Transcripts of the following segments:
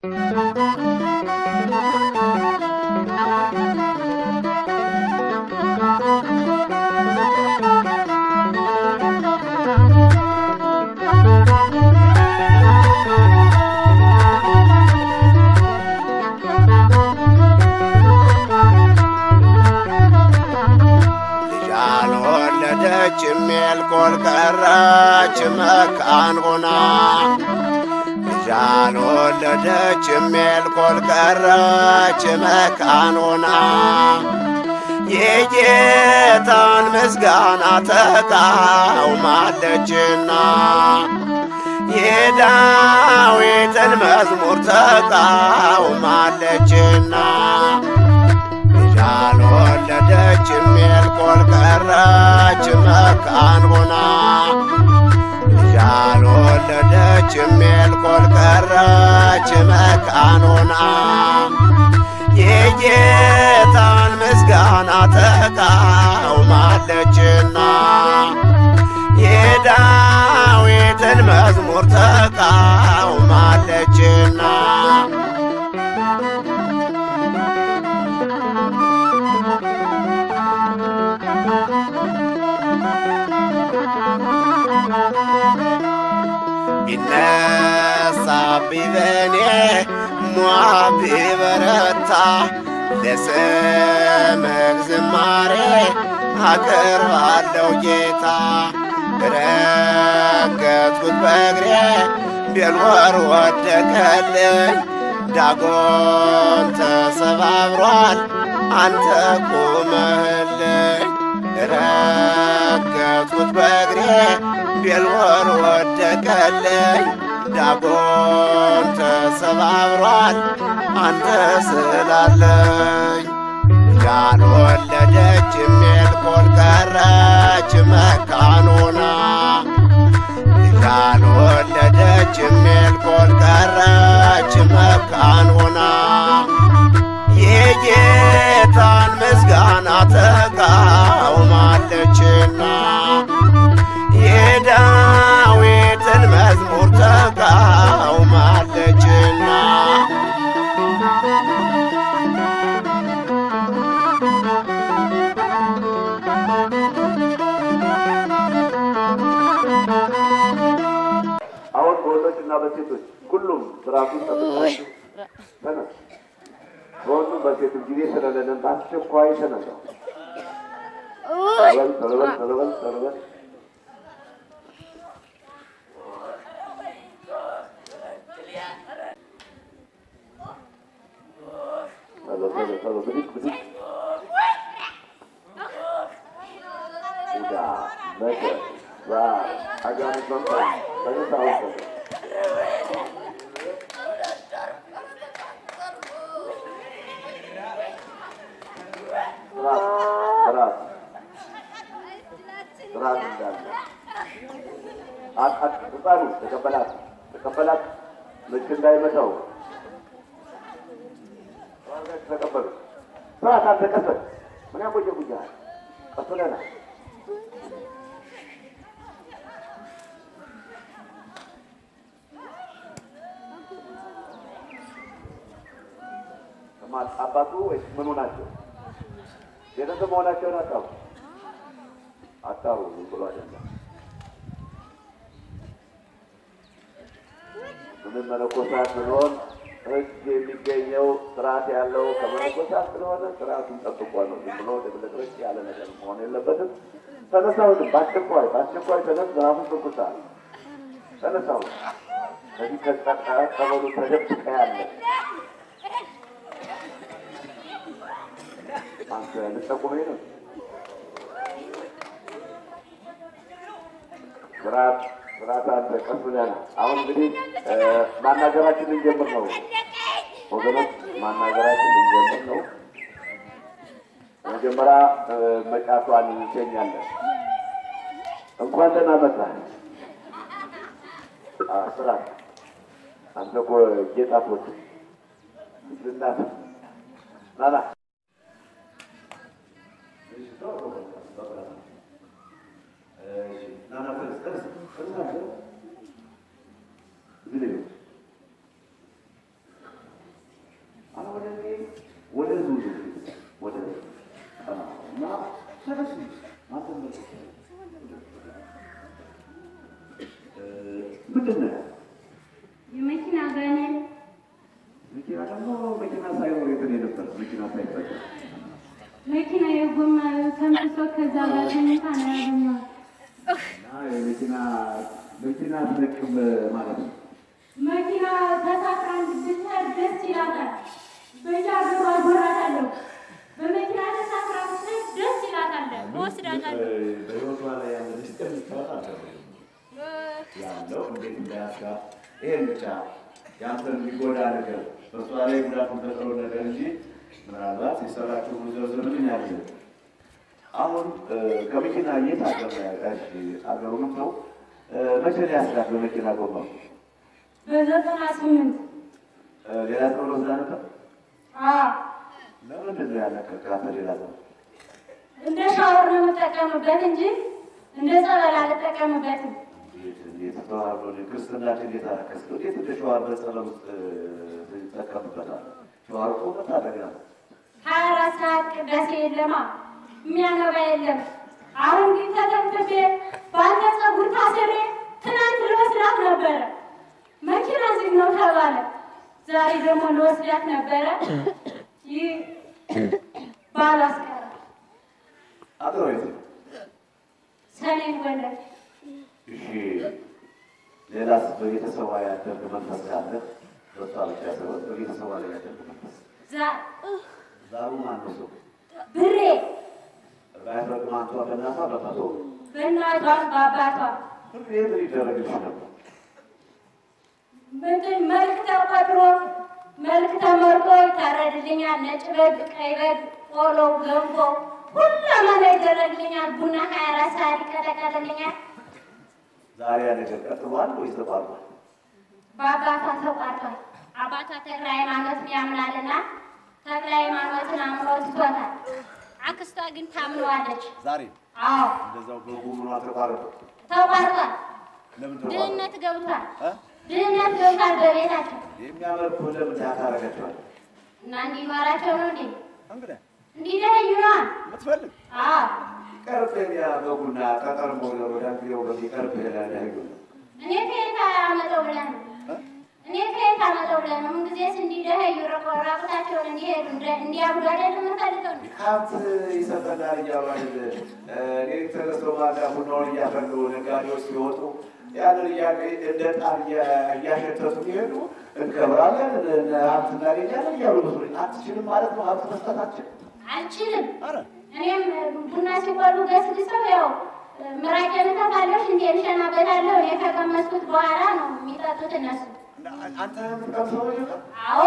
ልጅ አልወለደችም ሜልኮል ቀረች መካን ሆና ልጅ አልወለደችም ሜልኮል ቀረች መካን ሆና የጌታን ምስጋና ተቃውማለችና የዳዊትን መዝሙር ተቃውማለችና ልጅ አልወለደችም ሜልኮል ቀረች መካን ሆና ልጅ አልወለደችም ሜልኮል ቀረች መካን ሆና የጌታን ምስጋና ተቃውማለችና የዳዊትን መዝሙር ተቃውማለችና ቢነሳብኝ በኔ ሞዓብ ቢበረታ ለስምህ ዝማሬ አቀርባለሁ ጌታ ረገጥኩት በእግሬ ቤልወር ወደቀልኝ ዳጎን ተሰባብሯል አንተ ቁመህልኝ ረገጥኩት በእግሬ ቤልወር ወደቀልኝ ዳጎን ተሰባብሯል አንተ ስላለኝ ያልወለደች ሜልኮል ቀረች መካን ሆና ያልወለደች ሜልኮል ቀረች መካን ሆና የጌታን ምስጋና ተቃውማለችና የዳዊትን መዝሙር ተቃውማለችና አሁን በወንዶች እና በሴቶች ሁሉም ስርዓቱን ጠብቃችሁ ተነሱ። በወንዱም በሴቱም ጊዜ ስለሌለን በአስቸኳይ ተነሳው። ተለበል ተለበል ተለበል ተለበል ተሎ ተሎ ተሎ ብድግ ብድግ ቡዳ መገር ራ አጋንንት መምጣት ተነሳ አሁን ተነሳ። ስርዓት ስርዓት ስርዓት እንዳለ አቃት ህፃኑ ተቀበላት ተቀበላት ልክ እንዳይመታው ተቀበሉ ስርዓት አልተቀበል ምን ያቆየ ጉጃል ቀስለና አባቱ ወይስ ምኑ ናቸው? ቤተሰብ መሆናቸውን አጣሩ አጣሩ ብሎ አይደለም። ምንም መነኮሳት ብንሆን ሕግ የሚገኘው ስርዓት ያለው ከመነኮሳት ስለሆነ ስርዓቱን ጠብቆ ነው። ዝም ብሎ ድብልቅልቅ ያለ ነገር መሆን የለበትም። ተነሳሁትም በአስቸኳይ በአስቸኳይ ተነስ። ራሱን ትኩሳል ተነሳሁ። ከዚህ ከጸጣ ጸበሉ ተደብቀ ያለ አንተ ልጠቁመኝ ነው። ስርዓት ስርዓት አንተ ቀስ ብለህ ነው። አሁን እንግዲህ ማናገራችን ልንጀምር ነው ወገኖች፣ ማናገራችን ልንጀምር ነው። መጀመሪያ መጫቷን እንሸኛለን። እንኳን ደህና መጣህ። ስርዓት አንተ እኮ ጌጣቶች ልናት ናና መኪና ሳይኖር የትን የነበር መኪና ሳይፈጠር መኪና የጎማ ተንፍሶ ከዛ ጋር ተኝታ ነው ያገኘኋት። እና የመኪና መኪና ትነቅም ማለት ነው። መኪና ተሳፍራ እንድትሄድ ደስ ይላታል። በየሀገሩ አዞራታለሁ። በመኪና ተሳፍራ ብትሄድ ደስ ይላታል። እወስዳታለሁ። በህይወቷ ላይ ያለ ምስጢር ልታወጣ አልቻለችም። ያለው እንዴት እንዳያስጋ ይሄን ብቻ ያንተን የሚጎዳ ነገር በእሷ ላይ ጉዳት የሚፈጥረው ነገር እንጂ ምናልባት የሰራችው ብዙ ዝርዝር ያለ አሁን ከመኪና የት አገር ነው ያጋሽ አገሩንም ነው መቼ ነው ያስጋት በመኪና ጎማ በዘጠና ስምንት ሌላ ሰው ወስዳ ነበር አዎ ለምንድን ነው ያለቀቃት ሌላ ሰው እንደ ሻወር ነው የምጠቀምበት እንጂ እንደ ጸበል አልጠቀምበትም። እንዴት ተዋህዶ ክርስትናችን እንዴት አረከስ እንዴት እንደ ሸዋር በጸለም ውስጥ ትጠቀምበታል ሸዋር እኮ መታደግ ነው ሀያ አራት ሰዓት ቅዳሴ የለማ የሚያነባ የለም። አሁን ግን ተደብድቤ በአንተ ፀጉር ታስሬ ትናንት ልወስዳት ነበረ። መኪና ዝግ ነው ተባለ። ዛሬ ደግሞ ልወስዳት ነበረ። ይህ ባላስቀረ አጥሮ የት ነው ሰሜን ጎንደር እሺ ሌላስ በቤተሰቧ ያደርግ መንፈስ ካለ በሷ ብቻ ሳይሆን በቤተሰቧ ላይ ያደርግ መንፈስ ዛ ዛሩ ማን ነው ሰው ብሬ ባያደርግ ማንቷ በእናቷ በመቶ በእናቷ በአባቷ ሁሌ ምን ይደረግልሽ ነበር ምንድን መልክ ተቆጥሮ መልክ ተመርጦ ይታረድልኛል። ነጭ በግ፣ ቀይ በግ፣ ቆሎ፣ ገንፎ ሁሉም ይደረግልኛል። ቡና ሀያ አራት ሰዓት ይቀጠቀጥልኛል። ዛሬ ያ ነገር ቀጥሏል ወይስ ተቋርጧል በአባቷ ተቋርጧል። አባቷ ተክለ ሃይማኖትን ያምናልና ተክለ ሃይማኖትን አምሮ ትቶታል። አክስቷ ግን ታምነዋለች። ዛሬ አዎ እንደዛው በጉ ምኗ ተቋረጠ ተቋርጧል። ለምን ተቋረጠ ድህነት ገብቷል። እ? ድህነት ገብቷል በቤታቸው የሚያመልኩ ለምን ታታረገችዋል እና እንዲኖራቸው ነው እንዴ እንግዲህ እንዲለዩ ነዋ። የምትፈልግ አዎ ቀርብ ያ በጉና ተቀርቦ ወደ ጊዜው በሚቀርብ ያለያዩ እኔ ከየት አመጣው ብለህ ነው? እኔ ከየት አመጣው ብለህ ነው? ምንጊዜስ እንዲደኸዩ ራቆ- ራቁታቸውን እንዲሄዱ እንደ- እንዲያብዱ አይደለም የምፈልገው ነው። ሀብት ይሰጠናል እያሉ አይደል ሌሊት ተነስተው ማታ ቡናውን እያፈሉ ነጋዴዎች ሲወጡ ያንን እያ- እንደ ጣር እያ- እያሸተቱ ሲሄዱ እንከብራለን እነ- ሀብት እናገኛለን እያሉ መስሎኝ አትችልም ማለት ነው ሀብት መስጠታችን አልችልም። አረ እኔም ቡና ሲቆሉ ገስግሰው ያው ምራቄን እተፋለሁ፣ ሽንቴን እሸናበታለሁ። እኔ ከቀመስኩት በኋላ ነው የሚጠጡት እነሱ። አንተ የምትቀምሰው ነው አዎ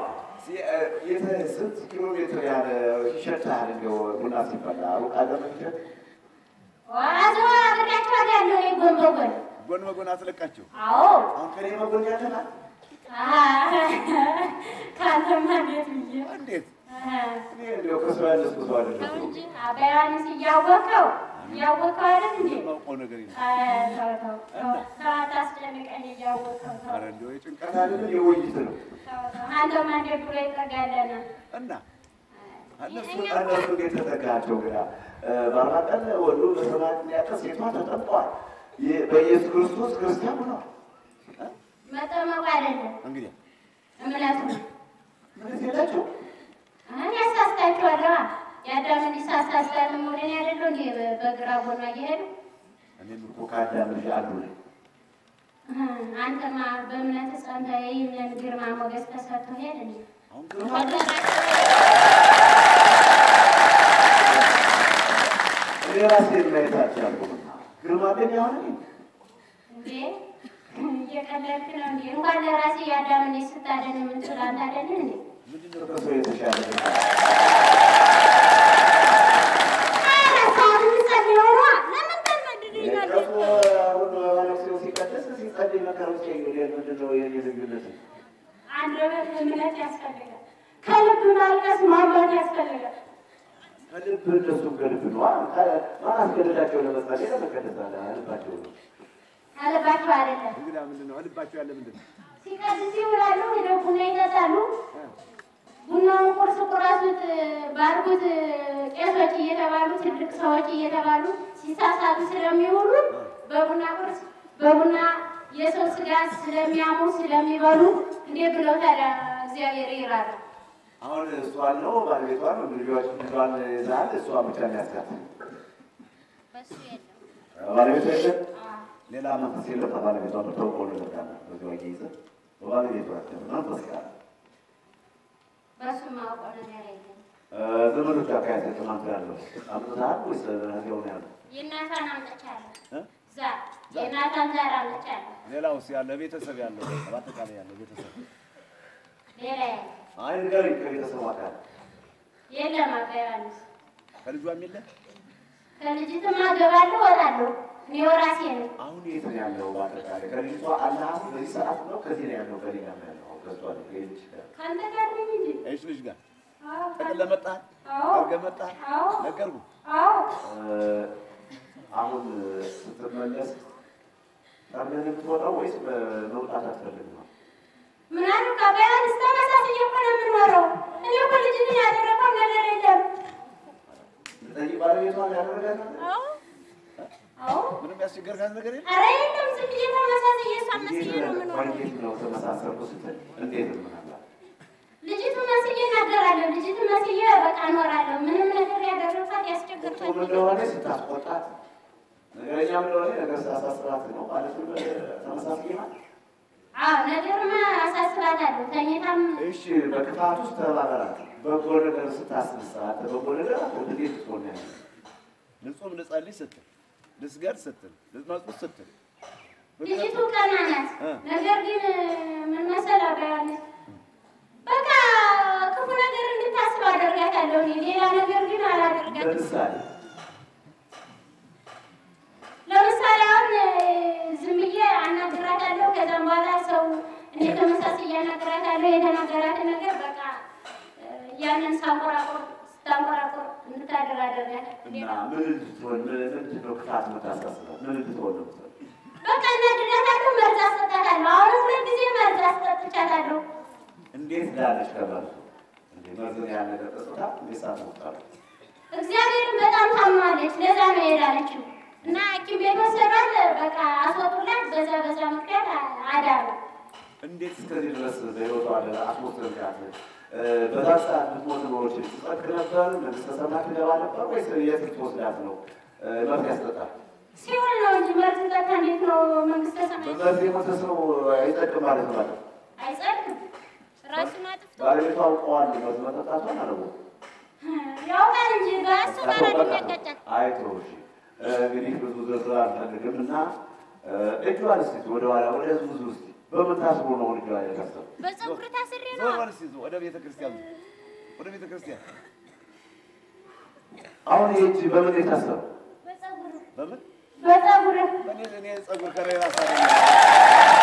ስንት ኪሎ ሜትር ያለ ይሸታል እንደው ቡና ሲፈላ ሩቅ አገር ነው የሚሸጥ አዘዋ አብሬያቸው አዳለሁ እኔ ጎን በጎን ጎን በጎን አስለቃቸው አዎ አሁን ከኔ መጎን ያለናል ከአንተማ እንዴት ብዬ እንዴት አሃ። እኔ እንደው ከሰው ያነስኩ ሰው ተው አይደለም እንጂ አባ ዮሐንስ እያወቀው እያወቀው አይደል እንዴ? የማውቀው ነገር የለም አይ ተው ተው ተው ተው አታስጨንቀኝ እያወቀው ተው ኧረ እንደው የጭንቀት አይደለም የውይይት ነው ተው ተው አንተማ እንዴት ብሎ ይጠጋለና እና እነሱ እነሱ ግን ተጠጋቸው ግራ በአርባ ቀን ወንዱ በሰባት ያቀስ ሴቷ ተጠምቀዋል የ- በኢየሱስ ክርስቶስ ክርስቲያን ሆነዋል መጠመቁ አይደለም እንግዲህ እምነቱ ነው። ምንስ የላቸው አሁን ያሳስታችኋለዋ የአዳምን ሳሳስታል ሞደን ያደለው እንዴ በ- በግራ ጎኗ እየሄዱ እኔም እኮ ከአዳም ልጅ አንዱ ነኝ እህ፣ አንተማ በእምነት ጸንተህ ይህንን ግርማ ሞገስ ተሰጥቶ ሄድ እንዴ አሁን ግርማ እኔ ራሴ ማየት አልቻልኩምና ግርማ ግን የሆነ እንዴ እየቀለድክ ነው እንዴ? እንኳን ለራሴ የአዳምን ልጅ ስታደን የምንችል አንተ አይደለን እንዴ? ምንድነው ከሰው የተሻለ ነገር? ኧረ ሰዓት የምጸልየው ነዋ። ለምን ታናድደኛለህ? ቀሱ አሁን መነኩሴው ሲቀደስ ሲጸልይ መከረው ሲሄድ ምንድነው የኔ ልዩነት? አንደበት እምነት ያስፈልጋል። ከልብ ማልቀስ ማንባት ያስፈልጋል። ከልብ እነሱም ከልብ ነው። ማን አስገደዳቸው ለመጸለይ ለመቀደስ አለ ልባቸው ነው። አለባቸው አይደለም እንግዲህ ምንድነው ልባቸው ያለ ምንድን ነው? ሲቀድስ ይውላሉ፣ ሄደው ቡና ይጠጣሉ። ቡናውን ቁርስ ቁረሱት፣ ባርኩት ቄሶች እየተባሉ ትልቅ ሰዎች እየተባሉ ሲሳሳቱ ስለሚውሉ በቡና ቁርስ በቡና የሰው ስጋ ስለሚያሙ ስለሚበሉ እንዴት ብለው ታዲያ እግዚአብሔር ይራራ? አሁን እሷን ነው ባለቤቷን ልጆች ልጇን ይዛል እሷ ብቻ የሚያስጋት በሱ የለም። ባለቤቷ የለም። ሌላ መንፈስ የለም። ባለቤቷ ተውቆ ልርዳለ በዚ ወጌ ይዘ በባለቤቷ መንፈስ ጋር በሱ ማውቀው ነገር የለም። ዘመዶች አካባቢ ተማምቶ ያለው አምጥተሃል ወይስ እዚያው ነው ያለው? የእናቷን አምጥቻለሁ። እ? ዛር የእናቷን ዛር አምጥቻለሁ። ሌላውስ ያለ ቤተሰብ ያለው በአጠቃላይ ያለው ቤተሰብ ሌላ የለም። አይ ንገሪኝ፣ ከቤተሰቡ አካል የለም አባ ዮሐንስ ከልጇም የለ ከልጅትማ እገባለሁ እወጣለሁ። እኔ ወራሴ ነኝ። አሁን የት ነው ያለው? በአጠቃላይ ከልጅቷ አላህ በዚህ ሰዓት ነው ከዚህ ነው ያለው? ከሌላ ነው ያለው? ከሷ ነው ከልጅ ጋር ከአንተ ጋር ነኝ እንጂ። እሺ ልጅ ጋር አዎ፣ ጠቅል ለመጣ አዎ፣ አርገ መጣ አዎ፣ ነገርኩ። አዎ። አሁን ስትመለስ ጠርገን የምትወጣው ወይስ መውጣት አትፈልግም? ነው ምን አልክ አባ ዮሐንስ? ተመሳስዬ እኮ ነው የምኖረው። እኔ እኮ ልጅትን ያደረገው ነገር የለም። ስለዚህ ባለቤቷን ያደረጋት ነገር አዎ፣ ምንም ያስቸገርካት ነገር የለም? ኧረ የለም። ዝም ብዬ ተመሳስዬ እሷን መስዬ ነው የምኖረው። እንዴት ነው ተመሳሰርኩ ስትል እንዴት ምናላ ልጅቱ መስዬ እናገራለሁ። ልጅቱ መስዬ በቃ እኖራለሁ። ምንም ነገር ያደረኳት ያስቸገርኳት ቁም እንደሆነ ስታስቆጣት ነገረኛም እንደሆነ ነገር ስታሳስባት ነው ማለትም ተመሳሳይ ናት። አዎ፣ ነገርማ አሳስባታለሁ። ተኝታም እሺ በክፋት ውስጥ ተባበራት። በጎ ነገር ስታስነሳት በጎ ነገር አትወድ እንዴት ትሆን ያለ ልጹም ልጸልይ ስትል ልስገድ ስትል ልመጽውት ስትል ልጅቱ ቀና ናት። እ። ነገር ግን ምን መሰለህ አባ ዮሐንስ፣ በቃ ክፉ ነገር እንድታስብ አደርጋታለሁ። እኔ ሌላ ነገር ግን አላደርጋትም። ለምሳሌ ለምሳሌ አሁን እ፣ ዝም ብዬ አናግራታለሁ። ከዛም በኋላ ሰው እኔ ተመሳሳይ እያናግራታለሁ። የተናገራትን ነገር በቃ እ፣ ያንን ሳንቆራቆር ስታንቆራቆር እንድታደር አደርጋታለሁ። እና ምን እንድትሆን ምን ምንድን ነው ክፋት የምታሳስባት ምን እንድትሆን ነው የምትፈልገው? በቃ እናድርጋታለሁ። መርዝ አስጠጣታለሁ። አሁን ሁለት ጊዜ መርዝ አስጠጥቻታለሁ። እንዴት ዳለች ከመርዙ እንዴ መርዝን ያለ ነገር ጠጥታ እንዴት ሳትሞታለ እግዚአብሔርን በጣም ታምናለች። ለዛ ነው የሄዳለችው እና ሐኪም ቤት ወሰዷት። በቃ አስወጡላት። በዛ በዛ ምክንያት አዳሩ። እንዴት እስከዚህ ድረስ በህይወቷ አለ አስሞትርጋት በዛ ሰዓት ብትሞት ኖሮች ትጸድቅ ነበር? መንግስተ ሰማያት ትገባ ነበር ወይስ የት ልትወስዳት ነው? መርዝ ያስጠጣል። ሲሆን ነው እንጂ መርዝ ጠጣ እንዴት ነው መንግስተ ሰማያት በመርዝ የሞተ ሰው አይጸድቅም ማለት ነው ማለት ነው። አይጸድቅም? ራሱን አጥፍቶ ባለቤቷ አውቀዋል መርዝ መጠጣቷን አለቦ ያውቃል እንጂ በእሱ ጋር የሚያጋጫት አይቶ እሺ እንግዲህ ብዙ ዝርዝር አልፈልግም እና እጇን እስኪ ወደኋላ ወደ ብዙ ውስጥ በምን ታስቦ ነው እጇ የከሰው በፀጉር ታስሬ ነው። ዞር በል እስኪ ዞር ወደ ቤተ ክርስቲያን ዞር። ወደ ቤተ ክርስቲያን አሁን ይህ እጅ በምን የታሰሩ በፀጉር በምን በፀጉር እኔ እኔ ጸጉር ከሌላ ሳገኘ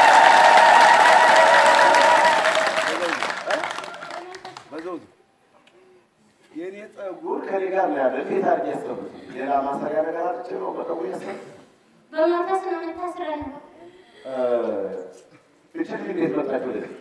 በዘውዱ የእኔ ጸጉር ከኔ ጋር ነው ያለ። እንዴት አድርጌ ያሰቡት? ሌላ ማሰሪያ ነገር አጥቼ ነው በጸጉር ያሰቡት? በመንፈስ ነው የምታስረን። እችን እንዴት መጣች ወደዚህ?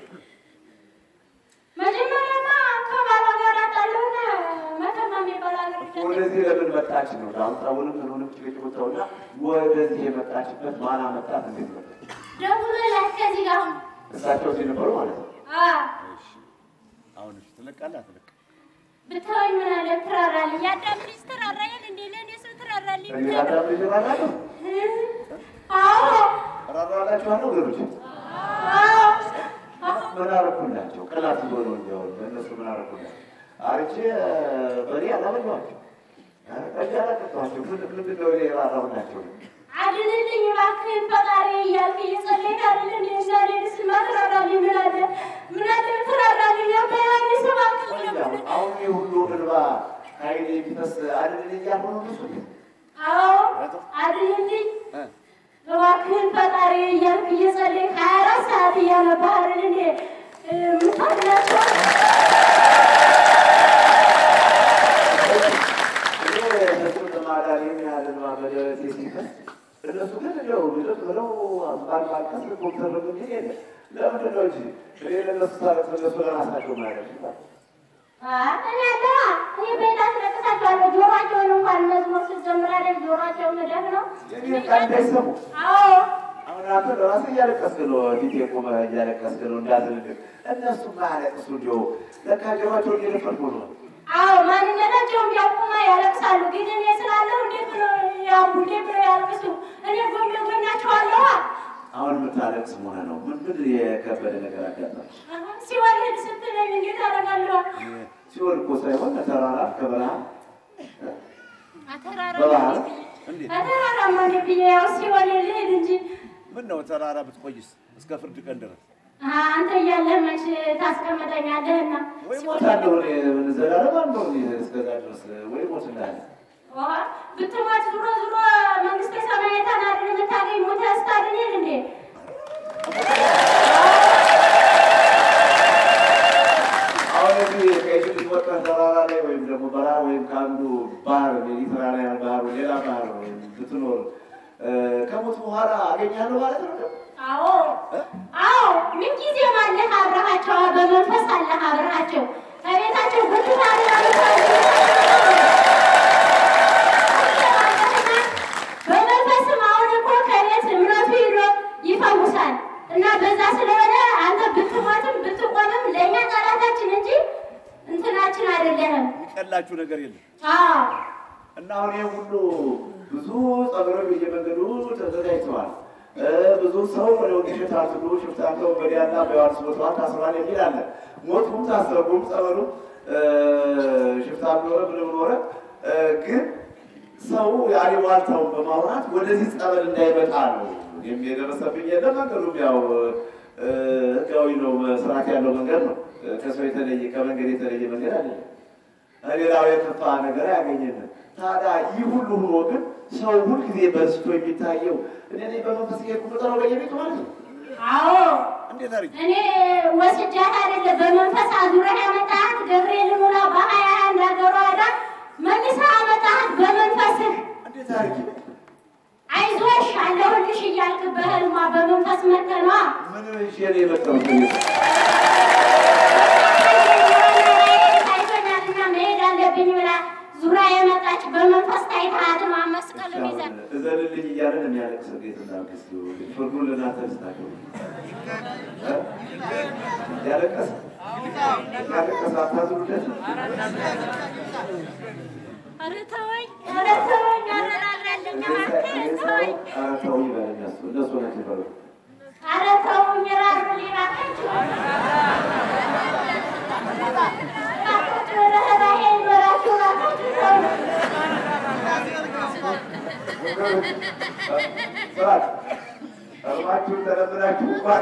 መጀመሪያማ ከባሏ ጋር አጣለውና መተማ የሚባል ሀገር ሄደን ወደዚህ ለምን መጣች ነው? አሁን ጸጉርም ምኑንም ጭቅጭቅ ወጥተውና ወደዚህ የመጣችበት ማን አመጣት? እንዴት መጣች? ደውሎላት ከዚህ ጋር አሁን እሳቸው እዚህ ነበሩ ማለት ነው። አዎ አሁን እሺ፣ ትለቃለህ አትለቅም? ብትወኝ ምን አለ ትራራልኝ። የአዳም ልጅ ትራራያል እንዴ? ለእኔ ሰው ትራራልኝ። እኔ አዳም ልጅ እራራለሁ አዎ እራራላችኋለሁ ወገኖች። አዎ ምን አደረኩላቸው? ቅናት ሆኖ እንዲያውም ለእነሱ ምን አደረኩላቸው? አርቼ በእኔ አላበሏቸው ጠጅ አላጠጣኋቸው። ምን ምንድን ነው እኔ የራራሁላቸው? አድንልኝ እባክህን ፈጣሪ እያልክ እየጸለይክ አይደል እንዴ? ዛሬ ስማ ትራራልኝ። ምን አለ ምን አለ ትራራልኝ። አባ ዮሐንስ እባክህ አሁን አሁን የሁሉ እንባ ከዓይኔ የሚፈስ አይደል እያልሆነ ብዙ አዎ አድንልኝ እባክህን ፈጣሪ እያልክ እየጸለይክ ሀያ አራት ሰዓት እያነባህ አይደል እንዴ የምታድናቸው? እነሱ ግን እንደው ልጥ ብለው ባልባልቀስ ዶክተር እንጂ ለምንድን ነው እንጂ እኔ ለእነሱ ሳለት እነሱ ለራሳቸው ማለት እኔ አለዋ እኔ ቤት አስለቅሳቸዋለሁ። ጆሯቸውን እንኳን መዝሙር ስትዘምር አይደል ጆሯቸውን መደፍ ነው። የኔ ቃል እንዳይሰሙ አዎ አሁን አንተ ለራስህ እያለቀስክ ነው፣ ፊቴ ቆመህ እያለቀስክ ነው እንዳዝንልህ። እነሱ ማያለቅሱ እንዲያው ለካ ጆሯቸው እየደፈርኩ ነው። አዎ ማንነታቸውን ቢያውቁማ ያለቅሳሉ። ግን እኔ ስላለሁ እንዴት ብሎ ያቡ እንዴት ብሎ ያለቅሱ? እኔ ጎን ጎናቸዋለሁ። አሁን የምታለቅስ መሆነ ነው። ምን ምን የከበደ ነገር አጋጠመ? ሲወልድ ስትለኝ እንዴት አደርጋለሁ? ሲሆን እኮ ሳይሆን ከተራራ ከበረሃ አተራራ በባህር እንዴት አተራራማ እንደ ብዬ ያው ሲወልድ ልሄድ እንጂ ምን ነው ተራራ ብትቆይስ እስከ ፍርድ ቀን ድረስ አንተ እያለህ መች ታስቀምጠኛለህና ወይ ሞታለሁ እኔ ምን ዘላለም አለው እስከዛ ድረስ ወይ ሞት እንዳለ ውሃ ብትሞት ዙሮ ዙሮ መንግስተ ሰማያትን አይደል የምታገኝ ሞተህ ስታድንህ እንዴ? አሁን እዚህ ከኢትዮጵያ ወጥተህ ተራራ ላይ ወይም ደግሞ በረሃ ወይም ከአንዱ ባህር ሜዲትራንያን ባህር ወይ ሌላ ባህር ወይም ብትኖር እ፣ ከሞት በኋላ አገኛለሁ ማለት ነው። አዎ አዎ፣ ምንጊዜም አለህ አብረሃቸው፣ በመንፈስ አለህ አብረሃቸው። ከቤታቸው ጉድፍ በመንፈስም አሁን እኮ ከቤት እምነቱ ሂዶ ይፈውሳል እና በዛ ስለሆነ አንተ ብትሞትም ብትቆምም ለእኛ ጠላታችን እንጂ እንትናችን አይደለህም። የሚቀላችሁ ነገር የለም። አዎ እና አሁን ይህ ሁሉ ብዙ ጸበሎች በየመንገዱ ተዘጋጅተዋል። እ፣ ብዙ ሰው ወደ ወንጌል ታስሉ ሽፍታንተ ወንበዴያና በዮሐንስ ቦታዋን ታስሯል የሚል አለ። ሞቱም ታሰሩም ጸበሉ ሽፍታ ኖረ ምንም ኖረ እ፣ ግን ሰው ያሊዋልታውን በማውራት ወደዚህ ጸበል እንዳይመጣ ነው የሚደረሰብኝ። የለም መንገዱም ያው እ፣ ህጋዊ ነው፣ ስርዓት ያለው መንገድ ነው። እ፣ ከሰው የተለየ ከመንገድ የተለየ መንገድ አይደለም። ሌላው የከፋ ነገር አያገኘንም። ታዲያ ይህ ሁሉ ሆኖ ግን ሰው ሁልጊዜ በስቶ የሚታየው እኔ እኔ በመንፈስ ሄድኩ ቁጥር በየቤቱ ማለት ነው። አዎ እንዴት አድርጊ እኔ ወስጃት አይደለ በመንፈስ አዙረህ ያመጣሃት ገብርኤል ሙላ በሀያ አንድ አገሯ ሄዳ መልሰህ አመጣሃት በመንፈስህ እንዴት አድርጊ አይዞሽ አለሁልሽ እያልክ በህልሟ በመንፈስ መተኗ ምን ይዤ ነው የመጣሁት? ታይቶኛልና መሄድ አለብኝ ብላ ዙራ የመጣች በመንፈስ ታይታት መስቀልም ይዘን እዘንልኝ እያለን የሚያለቅስ እንዴት እናልቅስ? ፍርዱን ልናንተ ስታገሩ ያለቀስ ያለቀስ አታዝኑለት። ኧረ ተወኝ ኧረ ተወኝ አረራለኝ እባክህ ተወኝ ኧረ ተው ይበል እነሱ እነሱ ናቸው ይበሉ። ኧረ ተውኝ ራሩልኝ እባካችሁ እባካችሁ ርህራሄ ይኖራችሁ እባካችሁ ተውኝ ስራት ቀርባችሁን ተለምናችሁ ባት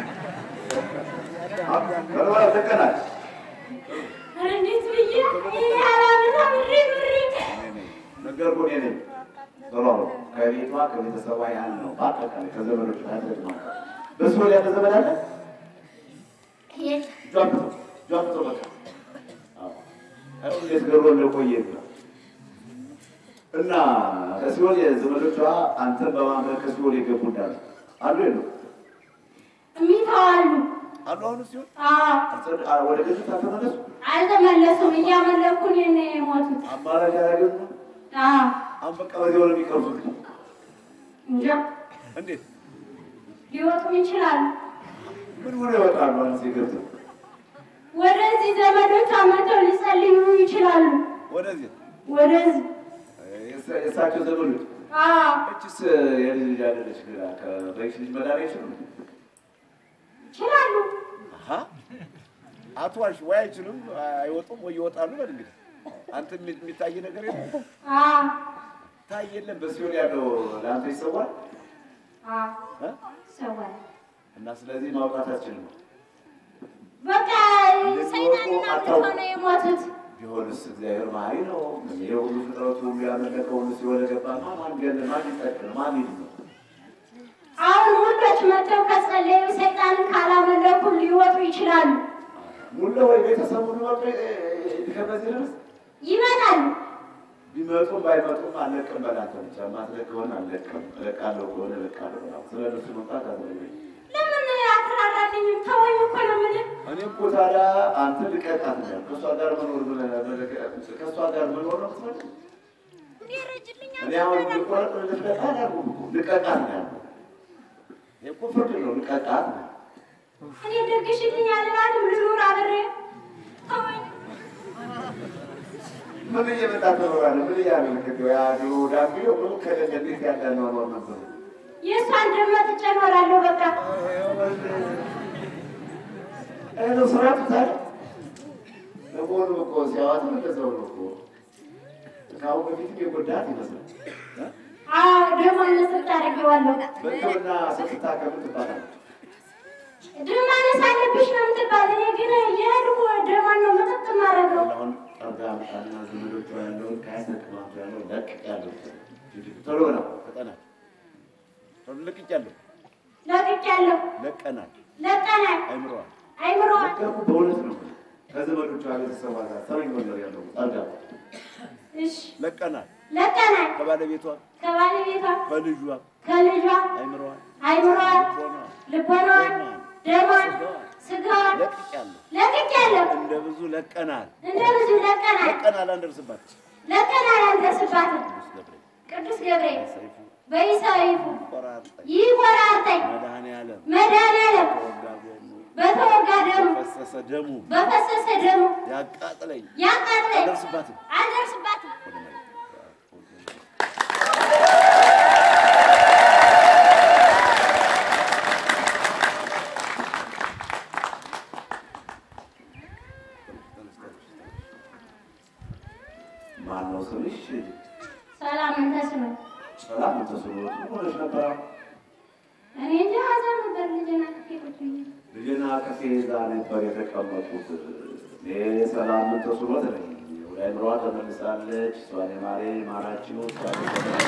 ቀርባ ተቀናል ኧረ እንዴት ብዬ ይህ አላምና ምሪ ምሪ ነገር እኮ እኔ ነኝ። ቶሎ ነው ከቤቷ ከቤተሰቧ ያህል ነው። በአጠቃላይ ከዘመዶች ታደግ ነው። በሱ ላይ ያለ ዘመድ አለ ጇብቶ ጇብቶ በቃ አዎ። አይ እንዴት ገሮ እንደቆየ ነው እና ከሲኦል ዘመዶቿ አንተን በማመን ከሲኦል የገቡ እንዳሉ አሉ የሉ እሚተዋሉ አሉ አሁን ሲሆን አዎ ወደ ገነት አልተመለሱ አልተመለሱም እያመለኩን ነው የሞቱት አማራጭ ያላገኙ አዎ አሁን በቃ በዚህ ወደ የሚቀርቡት እንጃ እንዴት ሊወጡም ይችላሉ ምን ሆነ ይወጣሉ? አንስ ገብተው ወደዚህ ዘመዶች አመተው ሊጸልዩ ይችላሉ ወደዚህ ወደዚህ የእሳ- የእሳቸው ዘመዶች አዎ እችስ የልጅ ልጅ አለች ግራ ከበይሽ ልጅ መዳን አይችሉም። ይችላሉ አሀ አትዋሽ ወይ አይችሉም አይወጡም ወይ ይወጣሉ በል እንግዲህ አንተ የሚ- የሚታይ ነገር የለም አዎ ታይ የለም በሲሆን ያለው ለአንተ ይሰዋል አዎ እ? ሰዋል እና ስለዚህ ማውጣት አትችልም። በቃ ሰይጣንና ምን ሆነው የሞቱት ቢሆንስ እግዚአብሔር መሀሪ ነው። ይሄ ሁሉ ፍጥረቱ ያመለከ ሁሉ ሲሆን ገባ ማን ገል ማን ይጠቅም ማን ይድ ነው አሁን ሁሎች መጥተው ከጸለዩ ሰይጣንን ካላመለኩ ሊወጡ ይችላሉ ሙለ ወይ ቤተሰቡ ሊወጡ ከበዚህ ድረስ ይመጣሉ ቢመጡም ባይመጡም አለቅም በላተ ብቻ ማትለቅ ከሆነ አለቅም እለቃለሁ ከሆነ እለቃለሁ ነው። ስለ እነሱ መምጣት አዘ ለምን አትራራልኝም ተወኝ እኮ ነው የምልህ እኔ እኮ ታዲያ አንተ ልቀቃት ነው ከእሷ ጋር መኖር ብለህ ከእሷ ጋር መኖር ነው ምትፈልግ? እኔ አሁን ልቆረጥ ልትለቃ አላልኩም እኮ ልቀቃት ነው ያልኩህ። እኮ ፍርድ ነው። ልቀጣት ነው። እኔ ደግሽልኝ አልላትም ልኑር አብሬ ተወኝ። ምን እየመጣ ትኖራለህ? ምን እያለ ልክተው ያ ድሮ ዳቢ ምን ከሌለ እንዴት ያለ ኖሯል ነበር። የእሷን ደም መጥቼ እኖራለሁ በቃ ይህ ነው ስራ ትታል ለመሆኑ እኮ ሲያዋት እንደዛው ነው እኮ ከአሁን በፊትም የጎዳት ይመስላል። አዎ ደግሞ እነስት አደርገዋለሁ በሕክምና ስትታከም ትባላለች። ደም ማነስ አለብሽ ነው የምትባል። እኔ ግን የሄድኩ ደሟን ነው መጠጥ የማደርገው። አሁን ጠርጋ ምጣና ዘመዶቿ ያለውን ከያሰቅማቱ ያለው ለቅ ያለው ቶሎ ነው ፈጠና ቶሎ ለቅቅ ያለው ለቅቄያለሁ፣ ለቀናል ለቀናል፣ አይምረዋል አይምሮዋል ለቀቁ በእውነት ነው ከዘመዶቿ ቤተሰቧ ጋር ሰረኝ ወለር ያለው ጠርጋ እሺ ለቀናል ለቀናል። ከባለቤቷ ከባለቤቷ ከልጇ ከልጇ አይምረዋል አይምሮዋል፣ ልቦኗ ልቦናዋን፣ ደሟን፣ ስጋዋን ለቅቅ ያለው ለቅቄያለሁ። እንደ ብዙ ለቀናል እንደ ብዙ ለቀናል፣ ለቀናል አንደርስባት ለቀናል አልደርስባትም። ቅዱስ ገብርኤል ቅዱስ ገብርኤል ሰይፉ በይሳይፉ ቆራርጠኝ ይቆራርጠኝ መድኃኔዓለም መድኃኔዓለም ተወጋ ጎኑ በተወጋ ደሙ ፈሰሰ ደሙ በፈሰሰ ደሙ ያቃጥለኝ ያቃጥለኝ አልደርስባትም አልደርስባትም። ወደ መሬት ማነው ስምሽ? ሰላም እንተስኖ ሰላም ተስኖት ምን ሆነሽ ነበር? እኔ እንጂ ሀዘን ነበር ልጅና ቁጭ ብዬ ልጅና ከፌ እዛ ነበር የተቀመጡት። እኔ ሰላም ተስኖት ነኝ። ወደ አይምሯ ተመልሳለች። እሷን የማሬ ማራችሁ እሷን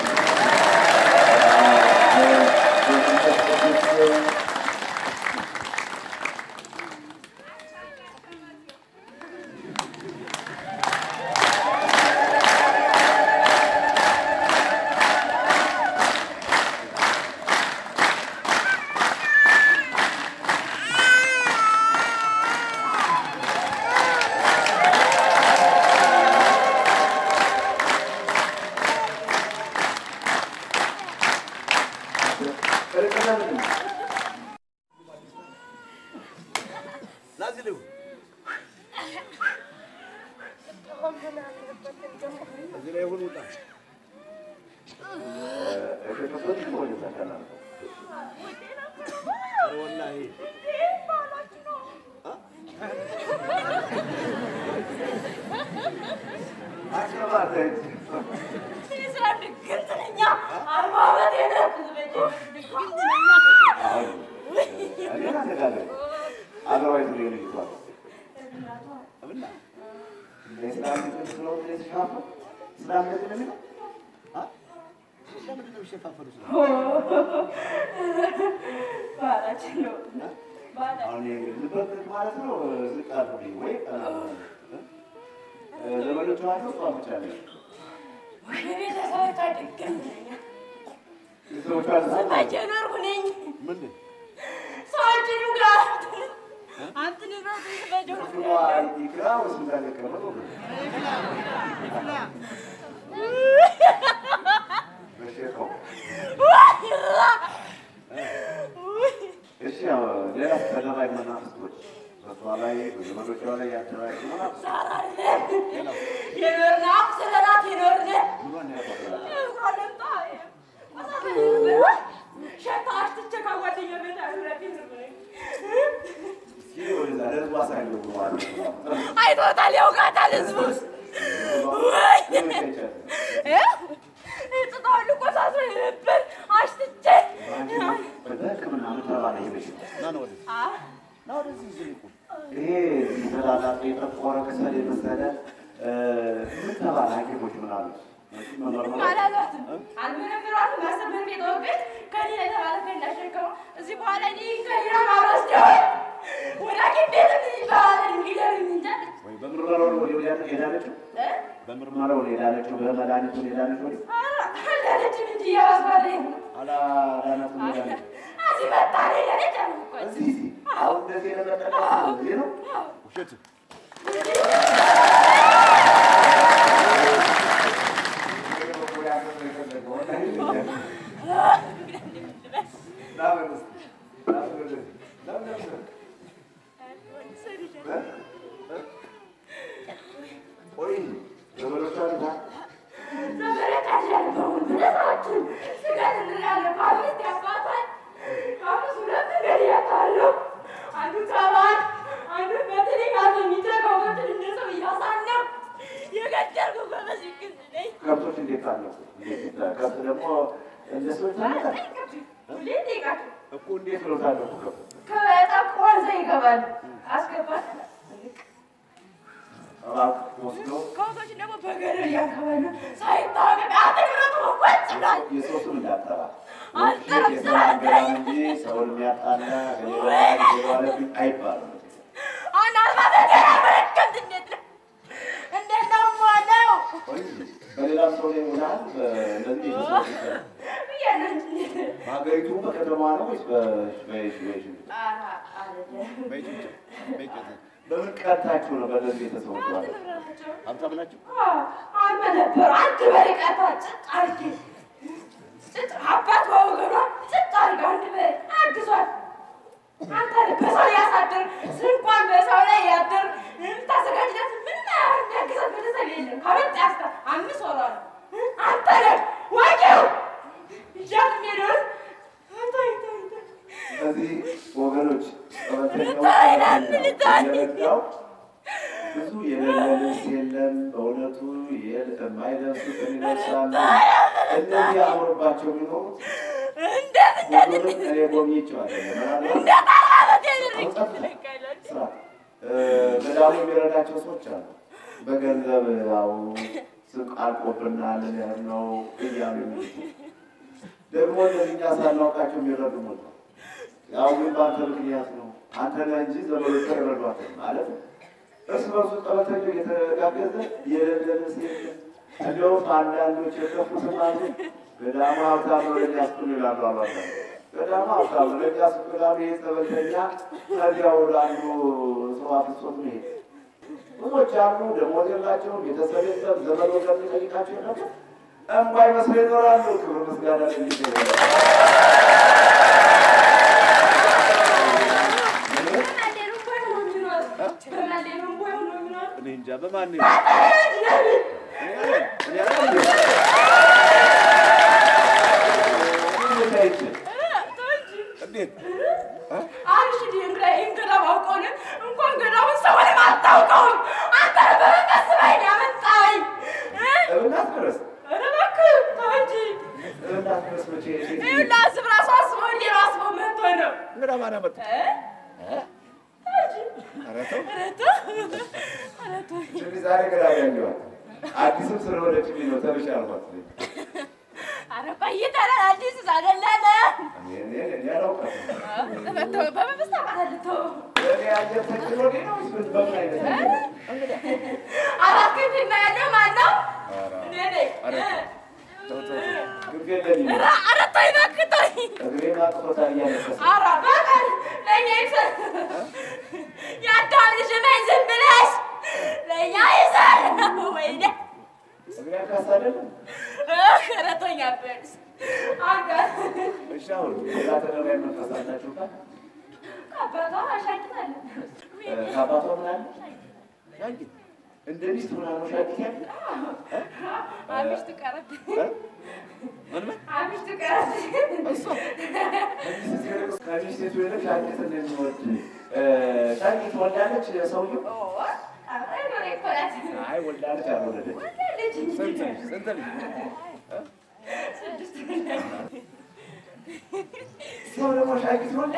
ናዚህ ልሁ እዚህ ላይ ሁሉ ውጣ ኧረ ወላሂ ምንድን ይቅራ ወይስ እንዳልቀረ በሼካው እሺ ያው ሌላ ተደራጅ መናፍስቶች በሷ ላይ በዘመዶቿ ላይ ያደራጅ ምኗን ያቋጥላል? እስኪ ወደዛ ለህዝቡ አሳየው ማለት ነው። አይቶታል፣ ያውቃታል ህዝቡ። ጥጣውን እኮ ሳስሮ ነበር አሽትቼ በሕክምና ምትረባ ላይ ሄደሽ ና ነው ወደዚህ ና ወደዚህ እዚህ ቁም። ይሄ ተላላፊ የጠቆረ ከሰል የመሰለ ምን ተባለ? ሐኪሞች ምን አሉት? መመርመር አላሏትም፣ አልመረምሯትም። አስር ብር ቤት ወግድ ከሌላ የተባለ እንዳሸከመው እዚህ በኋላ እኔ ከሌላ ማወስደው ወደ ሐኪም ቤት ይባላል እንግዲህ እንጃ ወይ በምርመራው ነው ወዲያው ያ- የዳነችው? በምርመራው ነው የዳነችው? በመድኃኒቱ ነው የዳነችው? ወዲያው አላለችም እንጂ እያባስባለኝ አላዳናትም የዳነችው? እዚህ መጣ ነው ያለች አልኳት። እዚህ እዚህ አሁን እንደዚህ የለመጠቀ እዚህ ነው ውሸት አለሁ። ከብት ደግሞ እንደ ሰዎች ታመጣ ሁሌ ጠይቃቸው እኮ እንዴት ነው ታለሁ ከብት ከጠቁ ወንዘ ይገባል አስገባት እባክህ ወስዶ ከብቶች ደግሞ በገደል ያገባሉ ሳይታወቅ አትንብረቱ ወጭ ብሏል የሰው ስም እንዳጠራ አልጠራም፣ የተናገራን እንጂ ሰውን የሚያጣላ ሌላ ሌላ አይባልም። አናልባት ገና መረከት እንዴት ነው እንዴት ነው የምሆነው ቆይ በሌላም ሰው ላይ ሆናል። እንደዚህ የተሰሩ ብያለሁ እንጂ በሀገሪቱ በከተማ ነው ወይስ በሽ ኧረ አይደለም በምን ቀርታችሁ ነው? በእነዚህ ቤተሰቦች ማለት ንብረታቸው ሀብታም ናቸው። አልመ ነበሩ አንድ በሬ ቀርታ ጭጥ አድርጌ ጭጥ አባት በወገኗ ጭጥ አድርጋ አንድ በሬ አግዟል። አንተ በሰው ያሳድር ስንኳን በሰው ላይ ያድር ታዘጋጅለት ምን የሚያግዛት ቤተሰብ የለም። ከበጥ ያስታ አምስት ወሯ ነው። አንተ ነህ ወቂው እያት የሚሄደውን ተይ ተይ ተይ እነዚህ ወገኖች ልታይናት ልታይ ጠበተኛው ብዙ የሌለ ልብስ የለም። በእውነቱ የል- የማይለብሱትን ይለብሳሉ። እነዚህ አምሮባቸው የሚኖሩት እንዴት ሁሉንም እኔ ጎብኝቼዋለሁ። ምናልባት እንዴት አላበት አሁን ጸጥታ ስራ እ፣ ገዳሙ የሚረዳቸው ሰዎች አሉ። በገንዘብ ያው ስቅ አልቆብናል ነው እያሉ የሚሉት ደግሞ እነዚህ እኛ ሳናውቃቸው የሚረዱ ሞት ነው። ያው ግን በአንተ ምክንያት ነው። አንተ ነህ እንጂ ዘመዶቿ ይረዷታል ማለት ነው። እርስ በርሱ ጠበተኛው እየተጋገዘ የሌለ ልብስ የለም። እንዲያውም አንዳንዶች የከፉትም አሉ። ገዳሙ ሀብታም ነው ለእኛ ስጡን ይላሉ አሉ አንዳንዶች። ገዳሙ ሀብታም ነው ለእኛ ስጡን ይላሉ። ይህ ጠበተኛ ከዚያ ወደ አንዱ ሰው አፍሶት ነው ይሄ ብዙዎች አሉ። ደሞዝ የላቸውም፣ ቤተሰብ የለም፣ ዘመድ ወገን የሚጠይቃቸው የለም። እምባይ መስለው ይኖራሉ። ክብር ምስጋና ለጌታ ይሁን። እኔ እንጃ በማን ነው? እኔ አለ- እኔ አለ- እንዴት አይቼ? እንዴት? አንቺ ድንግላ እንግዳ ባውቀውን እንኳን ገዳውን ሰውንም አታውቀውም። አንተ በመቀስ ላይ ያመጣኝ እብናት ድረስ ኧረ እባክህ ተው እንጂ። እብናት ድረስ መቼ እንዴት ይኸውልህ ላስብ ራሱ አስበው እንዲህ ነው አስበው መጥቶ ነው እንግዳ ማን አመጣ? እ? ተው እንጂ። ኧረ ተው። ኧረ ተው። ኧረ ተው። እንግዲህ ዛሬ ገና ያየኋት አዲስም ስለሆነችልኝ ነው ተብሽ አልኳት። ኧረ ቆይተናል። አዲስ አይደለም። እኔ- እኔ- እኔ አላውቃትም። ተው፣ በመንግስት አውቃታለሁ። ተው። እኔ አየር ተችሎልኝ ነው ወይስ ምን- በምን አይነት ነገር ነው? አራት ክንፍ የማያለው ማን ነው? እኔ ነኝ። ኧረ ተው፣ ተው፣ ተው። ግብ የለኝም። ኧረ ኧረ ተወኝ እባክህ ተወኝ። እግሬን አጥፎታል እያለቀሰ ኧረ በቀል ለእኛ ይሰጥ የአዳም ልጅ ነኝ ዝም ብለሽ ለእኛ ይሰጥ ወይኔ እግሬ አንካሳ አይደለም? ኧረ ተወኝ አበልስ አንተ እሺ አሁን ሌላ ተደራይ መንፈስ አላችሁ ጋር አባቷ አሻግታለሁ እ፣ ከአባቷ ምን አለ? ሻጊት እንደ ሚስት ሆና ነው ሻጊት ያለ አብሽ ትቀረብ እ? ምን ምን አብሽ ትቀረብ እሷ ከሚስት ሴቱ ይልቅ ሻጊት እንደሚወድ እ፣ ሻጊት ወልዳለች ሰውዬው? አይ ወልዳለች አልወለደች ስንት ልጅ? ስንት ልጅ? ሰው ደግሞ ሻጊት ወልድ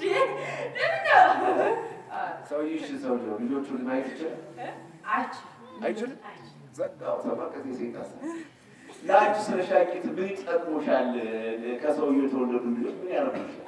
ሰውዬ እሺ ሰውዬው ልጆቹን ማየት ይችላል አይችልም? ዘጋው ተመልከት የሴት ለአንቺ ስለ ሻቂት ምን ይጠቅሙሻል? ከሰውዬው የተወለዱ ልጆች ምን ያደርጉሻል?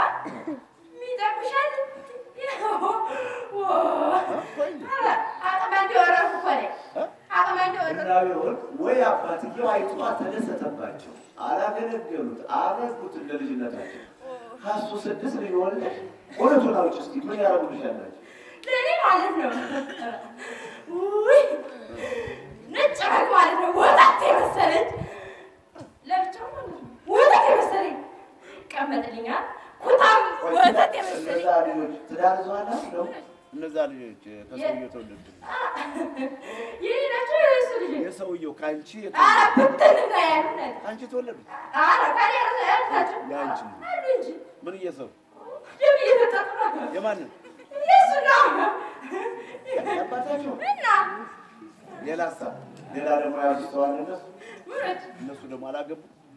እና ቢሆን ወይ አባትየው አይቶ ተደሰተባቸው፣ አላገለገሉት፣ አረጉት እንደ ልጅነታቸው። ከሱ ስድስት ልጅ ወልደሽ ሁለቱን አውጪ እስኪ ምን ያደርጉልሻላቸው? ለእኔ ማለት ነው ውይ ነጭ በግ ማለት ነው ወተት የመሰለች ለብቻው ማለት ነው ወተት የመሰለኝ ይቀመጥልኛል ኩታም ወተት የመሰለኝ እነዛ ልጆች ትዳር ይዘዋል ነው እነዛ ልጆች ከሰውየው የተወለዱ የኔ ናቸው የእሱ ልጅ የሰውየው ከአንቺ ኧረ የተወለዱ ብትን እና ያሉነት አንቺ የተወለዱ ኧረ ከኔ ያሉት ናቸው የአንቺ አሉ እንጂ ምን እየሰሩ ደም እየጠጡ ነው የማንን የእሱ ነው ያባታቸው እና ሌላ ሀሳብ ሌላ ደግሞ ያዙ ሰው አለ እነሱ ምኖች እነሱ ደግሞ አላገቡ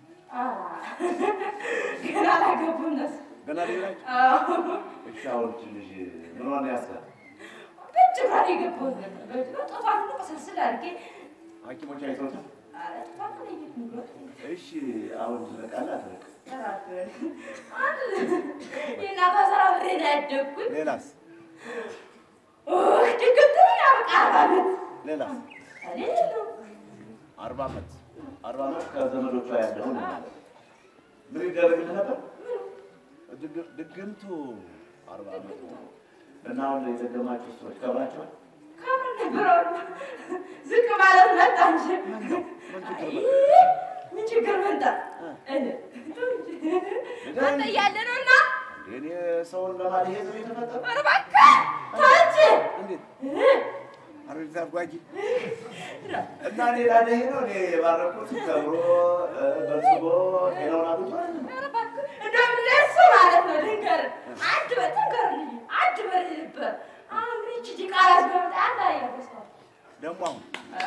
ገና አላገቡም እነሱ። ገና ሌላቸው አዎ። እሺ አሁን ትንሽ ምን ሆነ ያስጋል በእጅ ብርሃን የገባሁት ነበር። በእጅ ነው ጥፋት ነው ስልስል አድርጌ ሐኪሞች አይተውታል ኧረ ጥፋት ነው የት ንግሮት እሺ አሁን ትነቃለህ አትነቅም የእናቷ ስራ ብሬ ነው ያደግኩት። ሌላስ ድግምት ነው ያበቃ አባበት ሌላስ እኔ ነው አርባ ዓመት አርባ ዓመት ከዘመዶቿ ያለውን ምን ይደረግልህ ነበር? ድግ- ድግምቱ አርባ ዓመት እና አሁን የደገማችሁ ሰዎች ከብራቸዋል። ከምን ነበር አሁን ዝቅ ማለት መጣ እንጂ ምን ችግር መጣ? እኔ መጣ እያለ ነው እና እኔ ሰውን ለማድሄት ነው የተፈጠረ። ኧረ እባክህ ተው እንጂ እንዴት አረግዛ ጓጊ እና እኔ ላደሄ ነው እኔ የባረኩት ከብሮ በልጽጎ ጤናውን አግኝቷል። ኧረ እባክህ እንደውም ለእሱ ማለት ነው ልንገርህ፣ አንድ በር ትንገርልኝ፣ አንድ በር ነበር። አሁን ግን ይህቺ ዲቃላ ስትመጣ አንድ አያበሳው ደግሞ አሁን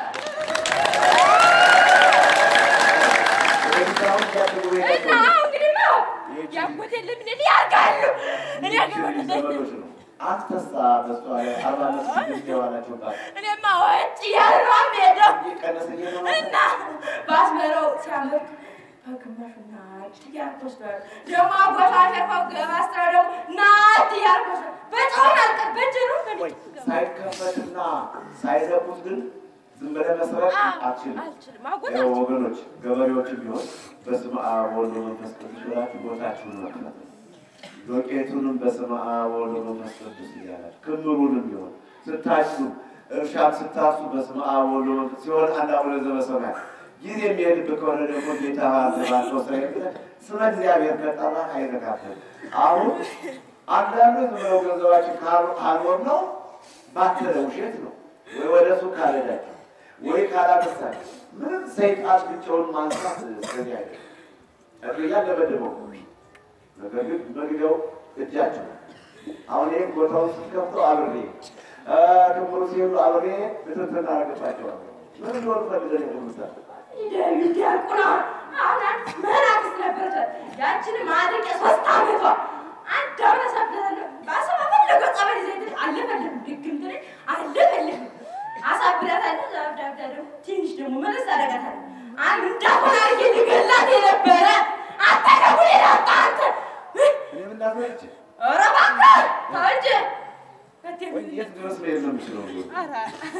ወደዚህ አሁን ሲያስቡ ቤት እና እንግዲህማ ያጎቴን ለምን ሊያርጋሉ እኔ ይህቺ ዘመዶች ነው። አንተሳ በሷ ላይ አርባ ዓመት ስድስት የዋላቸው ጋር እኔማ ወጭ እያሉ ነው የምሄደው እየቀነሰ እየኖረ እና በአስመራው ሲያምር በግማሹ ናት እያልኩ ወስደዋል። ደግሞ አጎቷ አሸርፈው ገባስትራ ደግሞ ናት እያልኩ ወስደዋል። በጨውን አልቀር በጀሩ ወይ ሳይከፈትና ሳይለቁት ግን ዝም ብለህ መስራት አትችልም። አልችልም አጎት ያው ወገኖች ገበሬዎችም ቢሆን በስመ አብ ወወልድ ወመንፈስ ቅዱስ ብላችሁ ቦታችሁን መክፈት ዶቄቱንም በስመ አብ ወወልድ ወመንፈስ ቅዱስ እያላችሁ ክምሩንም ቢሆን ስታችሁ እርሻም ስታሱ በስመ አብ ወወልድ ወመንፈስ ሲሆን አንድ አቡነ ዘበሰማያት ጊዜ የሚሄድብህ ከሆነ ደግሞ ጌታ ባለው ስራ ብለህ ስመ እግዚአብሔር ከጠራ አይነካብህም። አሁን አንዳንዱ ዝም ብለው ገንዘባችን ካልሆን ነው ባትለ ውሸት ነው ወይ ወደ ሱቅ ካልሄዳችሁ ወይ ካላመሳችሁ ምንም ሰይጣን ብቻውን ማንሳት እስከዚህ አይደለም። እርያ ለበድበው ነገር ግን መግቢያው እጃችሁ ነው። አሁን ይህም ቦታውን ስትከፍተው አብሬ ክምሩ ሲሄዱ አብሬ ብትንትና አረግባቸዋለሁ። ምን እንደሆኑ ፈልገን የምሳል ዲያቆና አሁን መናፍስ ነበረች። ያችንም አድርቄ ሶስት ዓመቷ አንድ አሁን አሳብዳለሁ። በአሰባ ፈለገው ጸበል ይዘህ አለፈልም ድግምት ላይ አለፈልም አሳብዳታለሁ። ዛብዳብዳ ደግሞ ትንሽ ደግሞ መለስ አደርጋታለሁ። አንድ እንዳሆን አድርጌ ልገላት የነበረ አንተ ደግሞ ሌላ አጣ አንተ እኔ ምናፈች ኧረ እባክህ ተው እንጂ ወይ የት ድረስ መሄድ ነው የምችለው? ኧረ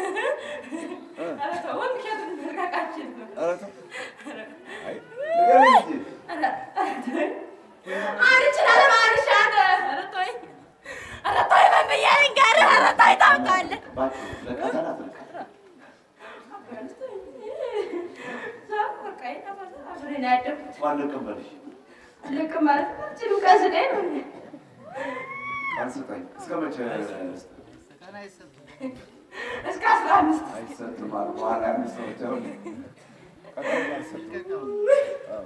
ኧረ ተው ወንድሸቱን መርቃቃችን ነው ኧረ ተው። አይ ንገረኝ እንጂ አንቺን አለማንሽ አንተ ኧረ ተወኝ ኧረ ተወኝ ምን ብዬ ልንገርህ ኧረ ተወኝ ታውቃለህ እባክህ ለቀጠና ትልቅ አብሬን ያደግኩት እንኳን ልቀበልሽ ልክ ማለት ችሉ ቀስደኝ ነው ቀን ስጠኝ። እስከ መቼ እስከ አስራ አምስት አይሰጥም አሉ። በኋላ ያሉት ሰዎች አሁን ቀጠሮ አልሰጥም። አዎ።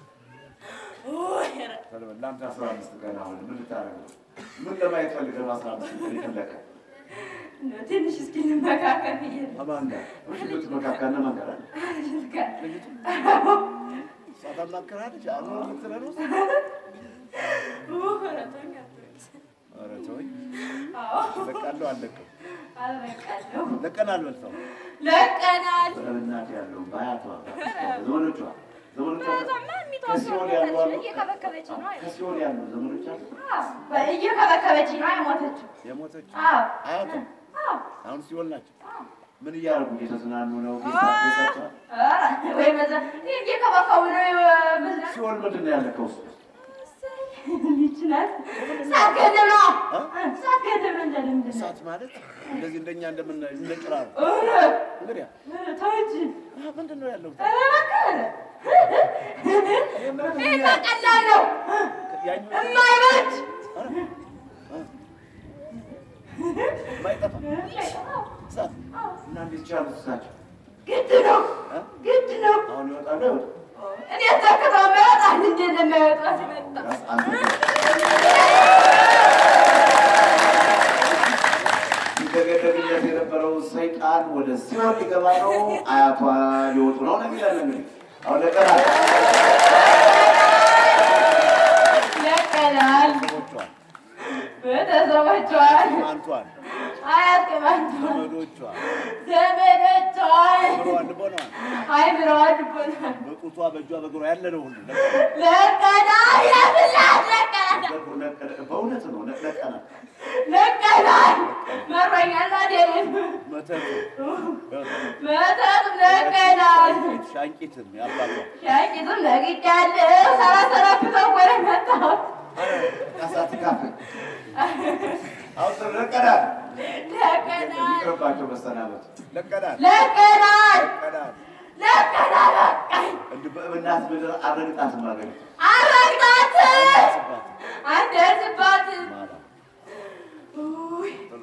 ውይ ኧረ ተለበል ለአንተ አስራ አምስት ቀን አሁን ምን ልታደርግ ነው? ምን ለማየት ፈልገህ ነው አስራ አምስት ቀን የፈለቀ? እንደው ትንሽ እስኪ እንመካከል ብዬ ነው አማን ጋር እሺ፣ ብትመካከል እነማን ጋር አለ? እሷ ታማክርሃለች። አሁን የምትለው ነው? ኧረ ተወኝ ኧረ ተወኝ። አዎ ለቃለሁ አልለቅም። አለቃለሁ ለቀናል በልተው ለቀናል በእናት ያለው በአያቷ ዘመዶቿ ዘመዶቿ እዛማ የሚተወው ከሲኦል ያሉ አሉ። እየከበከበች ነው ከሲኦል ያሉ ዘመዶች አሉ። እየከበከበች ነው የሞተችው የሞተች አዎ አያቷ አዎ አሁን ሲኦል ናቸው። ምን እያደረጉ እየተዝናኑ ነው? ቤታቸዋል ኧረ ወይ በዛ እየከበከቡ ነው መዝናት ሲኦል ምንድን ነው ያለ ከውስጥ ይችላል ሳትገድም ነው እ? ሳትገድም ነው እንደምንድን ነው እሳት ማለት እንደዚህ እንደኛ እንደምን እንደ ጭራሮ ኧረ እንግዲህ ኧረ ተው እንጂ አ፣ ምንድን ነው ያለው? ኧረ እባክህ ይሄማ ቀላል ነው ያኛው የማይበጅ ኧረ፣ እ፣ የማይጠፋ እሳት እና እንዴት ቻሉት እሳቸው? ግድ ነው እ? ግድ ነው አሁን ይወጣሉ አይወጡ? እኔ ተክተው የሚያወጣ እንዴት እንደማይወጣ ሲመጣ ራስ አንተ ይደገደግለት የነበረው የነበረው ሰይጣን ወደ ሲኦል ሊገባ ነው፣ አያቷ ሊወጡ ነው ነው የሚለን እንግዲህ አሁን ለቀናል ለቀናል ሰዎቿን ቤተሰቦቿን ማንቷን አያት ቅማንቷን ዘመዶቿን ዘመዶቿን ብሯን ልቦናዋን አይምሮዋን ልቦናል በጡቷ በእጇ በእግሯ ያለ ነው ሁሉ ለቀናል ለፍላት ለቀናል ለቀናል። በእውነት ነው ለቀናል። ለቀናል መሮኛል አዴን መተቱ መተትም ለቀናል ሻንቂትም ያባቷ ሻቂትም ነግጃለሁ ሰራሰራብተው ወደ መጣሁ ካሳትካፍ አሁን ለቀናል ለቀናል ይቅርባቸው መሰናበቱ ለቀናል ለቀናል ለቀናል ለቀናል በቃኝ እንዲህ በእናት ምድር አረግጣትም አገኘ አረግጣትም ስባት አንደርስባትም ማላ ውይ ብሎ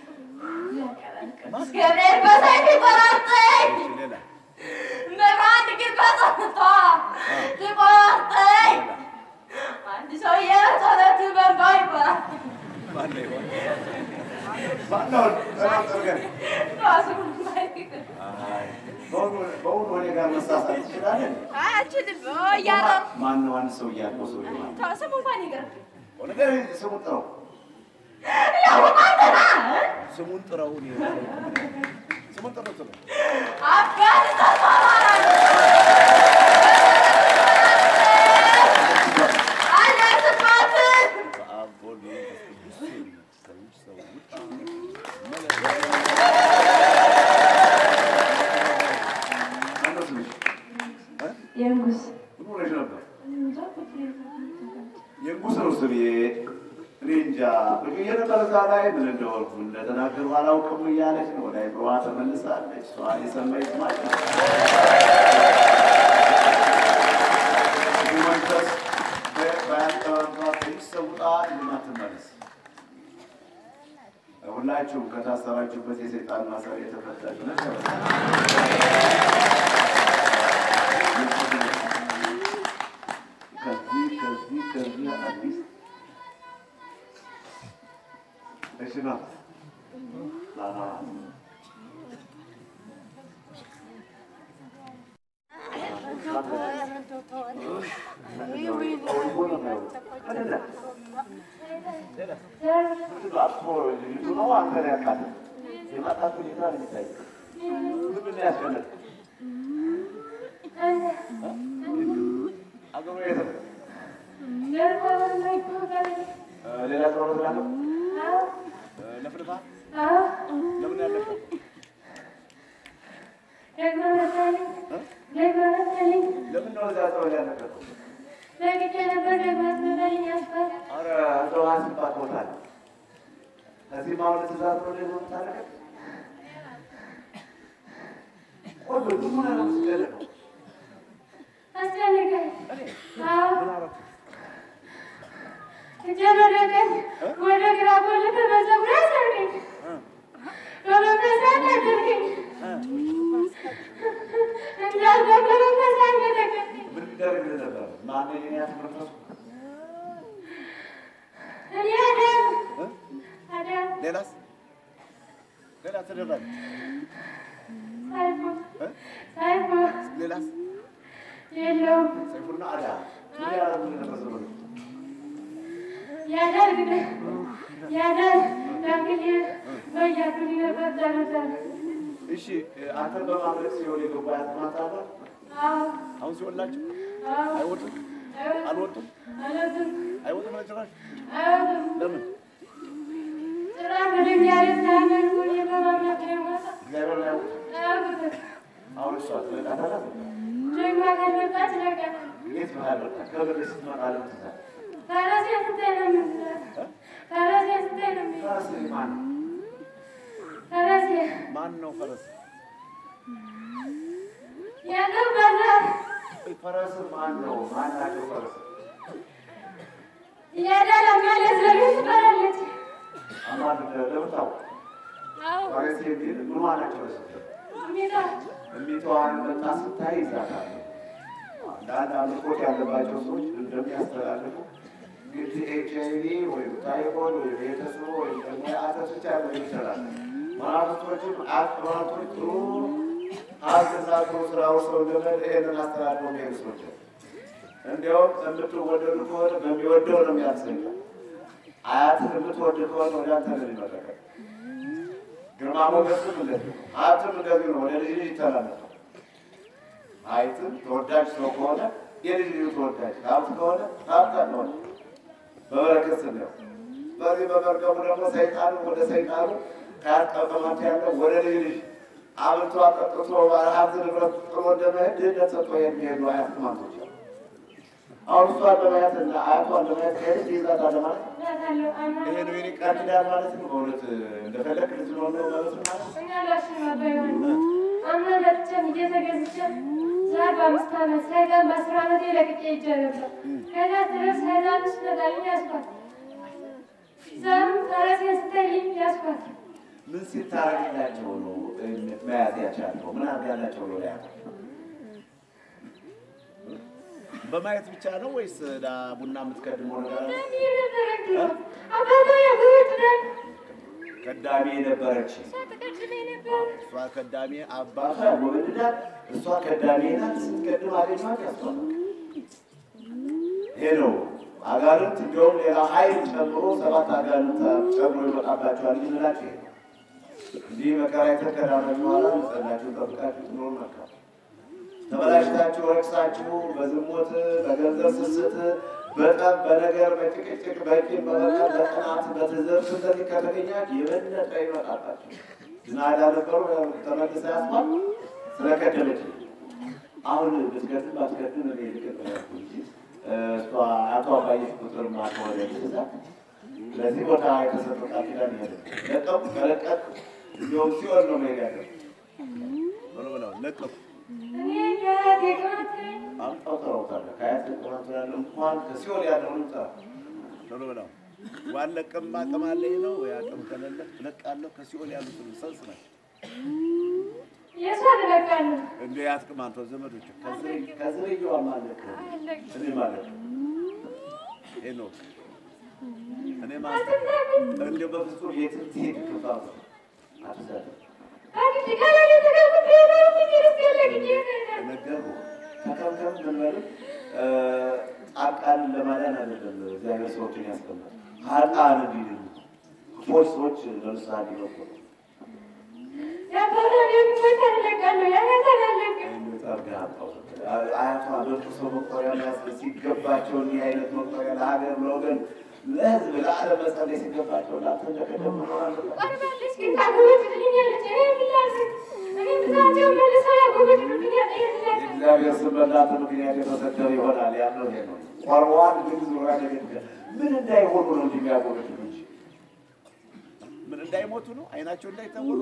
ገብርኤል በሰይፍ ቆራርጠኝ እሺ ሌላ መብራት ግን በጸጥታ ትቆርጠኝ አንድ ሰውዬ ጸሎት በንባ ይቆራል ማነው ይሆን ማነው ተናገር ራሱ በእውኑ እኔ ጋር መሳሳት ትችላለህ አችልም እያረ ማነው አንድ ሰው እያልከው ሰው ይሆናል ስሙ እንኳን ይቅር ነገር ስሙን ጥረው ያውቃልና ስሙን ጥረው እኔ ስሙን ጥረው ጥረው አባት ተሰማራል አልደርስባትም በአብ በወልድ በመንፈስ ቅዱስ ሰዎች ሰዎች ማነው ስምሽ እ? የንጉስ ምን ሆነሽ ነበር የንጉስ ነው ስሜ እኔ እንጃ ብዬ ነበር እዛ ላይ ምን እንደሆንኩ እንደተናገሩ አላውቅም እያለች ነው ወደ አይምሮዋ ተመልሳለች እሷ የሰማች ማለት ነው ይህ መንፈስ በያንቀባባ ሰውጣ እንደማትመለስ ሁላችሁም ከታሰራችሁበት የሰይጣን ማሰር የተፈታችሁ ነች ከዚህ ከዚህ ከዚህ አዲስ እሺ ነው ላላ ሌላ ስራ መስራት ነው። ለፍልፋ ለምን ያለፈው ለምን ነው እዛ ሰው ያለፈው? ኧረ እንደው አስባት ቦታ አለ። እዚህ ማሁን ትእዛዝ ነው ደግሞ የምታደርገው? ቆይ ምን ሆነህ ነው የምትጨነቀው? ምን አደረኩ? ወደ ግራ ቆልፍ በፀጉር አሰርገኝ በመንፈስ አታድርገኝ እንዳልገባ መንፈስ አነደቀኝ ምን ቢደረግልህ ነበር? ማነው የኔ ያስመረፈሱ? እኔ አዳም እ? አዳም ሌላስ ሌላ ተደረገ? ሳይፎ እ? ሳይፎ ሌላስ የለውም ሰይፉና አዳም ምን ያደረጉልህ ነበር ዘመዶች? ያደርግ ያደርግ ዳንግል በያቱን ነበር ተነሳል እሺ አንተን በማድረግ ሲሆን የገባ ያስማት አለ አዎ አሁን ሲሆንላቸው አዎ አይወጡም አልወጡም አለትም አይወጡም ለጭራሽ አይወጡም ለምን ጭራሽ ወደ እግዚአብሔር ሳያመልኩ እኔ በማምለክ ነው የምወጣው። እግዚአብሔር ላይ አይወጡም አያውቁትም። አሁን እሷ ትለቃታለህ ደግማ ከመጣች ለቀናል። እንዴት ነው ያደርጋል ከብር ስትመጣ ለምን ትዛል ፈረሴ ስታይ ነው የምትለው። ፈረሴ ስታይ ነው የምትለው። ፈረስ ማን ነው ፈረሴ ማን ነው ፈረስ ያለው በዛፍ ፈረስ ማን ነው ማን ናቸው ፈረስ እያዳለማለት ለምን ትበላለች? አማን ለምታው ፈረስ የሚል ምኗ ናቸው ፈረስ ሚታ እሚተዋን መጣ ስታይ ይዛታል አንዳንድ አምልኮት ያለባቸው ሰዎች እንደሚያስተላልፉ እንግዲህ ኤች አይ ቪ ወይም ታይፎይድ ወይም የተስኖ ወይም ደግሞ የአተት ብቻ ሊሆን ይችላል። መናፍስቶችም አጥማቶች ጥሩ ሀብትና ጥሩ ስራ ውሰው ዘመድ ይሄንን አስተላልፈው የሚሄዱ ሰዎች እንዲያውም የምትወደዱ ከሆነ በሚወደው ነው የሚያሰኝ። አያትን የምትወድ ከሆነ ወደ አንተ ነው የሚመለከት። ግርማ ሞገስም እንደዚህ ነው። ሀብትም እንደዚህ ነው፣ ወደ ልጅ ልጅ ይተላለፋል። ሀብትም ተወዳጅ ሰው ከሆነ የልጅ ልጁ ተወዳጅ፣ ሀብት ከሆነ ሀብት ከሆነ በበረከት ስናየው በዚህ በመርገሙ ደግሞ ሰይጣኑ ወደ ሰይጣኑ ከያጠቀማት ያለ ወደ ልጅ ልጅ አብልቶ አጠጥቶ ሀብት ንብረት ጥሎ እንደመሄድ ድህነት ሰጥቶ የሚሄዱ አያት ማቶች አሉ። አሁን እሷን ለማየት እና አያቷን ለማየት ከሄድ ይዛታል ማለት ነው። እላታለሁ አምና ይሄ ነው የኔ ቃል ኪዳን ማለት ነው። በእውነት እንደፈለክ ልትኖር ነው ማለት ነው ማለት ነው። እኛ ላሽን አባይሆን አምና ለብቻን እየተገዝቼ ዛር በአምስት ዓመት ሳይጣን በአስር ዓመት ለቅቄ ይዤ ነበር። ከዛ ድረስ ሰይጣን ስመጣልኝ ያስኳት ዛም ፈረሴን ስተይኝ ያስኳት ምን ሲታረግላቸው ነው መያዝ ያቻለው? ምን አድርጋላቸው ነው ያ በማየት ብቻ ነው ወይስ ዳ ቡና የምትቀድመው ነገር አለ? ይህ ነበር እንዲሁ አባባ ያጉት ነን ቀዳሚ የነበረች ተቀድሜ ነበር እሷ ቀዳሚ አባቷ ወልዳት እሷ ቀዳሚ ናት። ስትቀድም አገኟት ያስቷል። ይሄ ነው አጋንንት እንዲሁም ሌላ ኃይል ጨምሮ ሰባት አጋንንት ጨምሮ ይመጣባቸዋል። ይምላቸው ይሄ ነው። እንዲህ መከራ የተከዳናችሁ በኋላ ንጽህናችሁን ጠብቃችሁ ትኖሩ መልካም። ተበላሽታችሁ ረክሳችሁ በዝሙት በገንዘብ ስስት በጠብ በነገር በጭቅጭቅ በቂም በበቀል በቅናት በትዝብት እንደዚህ ከተገኛችሁ የበለጠ ይመጣባችሁ። ዝናዳ ነበሩ ተመልሰ ያስማል ስለቀደመች አሁን ብትገድም ባትገድም እኔ ልቅር ያልኩ እንጂ እሷ አቶ አባየሽ ቁጥር ማትወደ ትእዛዝ ለዚህ ቦታ የተሰጠው ቃል ኪዳን ይሄ ነው። ለቀቁ ከለቀቅ እንዲሁም ሲሆን ነው መሄድ ያለ ብሎ ብለው ለቀቁ እኔ የአያቴ ቅናት ነኝ አምጣው ጠራውታለ ከአያት ቆናት ያለ እንኳን ከሲኦል ያለውን ጠራ ብሎ ብለው ዋለቅም አቅም አለኝ ነው አቅም ከሌለ እለቃለሁ ከሲኦል ያሉትን ሰልስ ናቸው የእሷ ትለቃለሁ እንደ ያጥቅም አንተ ዘመዶች ከዝርያዋ ማለት እኔ ማለት ሄኖክ እኔ ማለት እንደው በፍጹም የትም ትሄድ ክፋ አትዛት አግድ ካላለ ተቀምጥ ነው ሚኒስት የለቅኝ ነገርኩህ። ተከምከም ምን በል ጻድቃንን ለማዳን አይደለም እግዚአብሔር ሰዎችን ያስቀምጣል። ኃጥአን እንዲድኑ ክፎች ሰዎች ለምሳሌ እንዲበቁ ነው። የአባባ የሚሞት አለቃለሁ የአያት አላለቅም የሚጠርግህ አጣው። አያቷ በክርሶ መቁጠሪያ መያዝ ሲገባቸው እንዲህ አይነት መቁጠሪያ ለሀገር ለወገን ለሕዝብ ለዓለም መጸለይ ሲገባቸው ለአንተ እንደቀደም መኖር አለበት። ቀርባለች ግን ታጎበድልኛለች እኔ የምላስት እኔ ብዛቸው መልሰው ያጎበድሉልኛል ይላል የእግዚአብሔር ስም በእናንተ ምክንያት የተሰደበ ይሆናል ያለው ይሄ ነው። ቆርበዋል ግን ዙሪያ ደግት ምን እንዳይሆኑ ነው እንጂ የሚያጎበድሉ እንጂ ምን እንዳይሞቱ ነው አይናቸው እንዳይታወሩ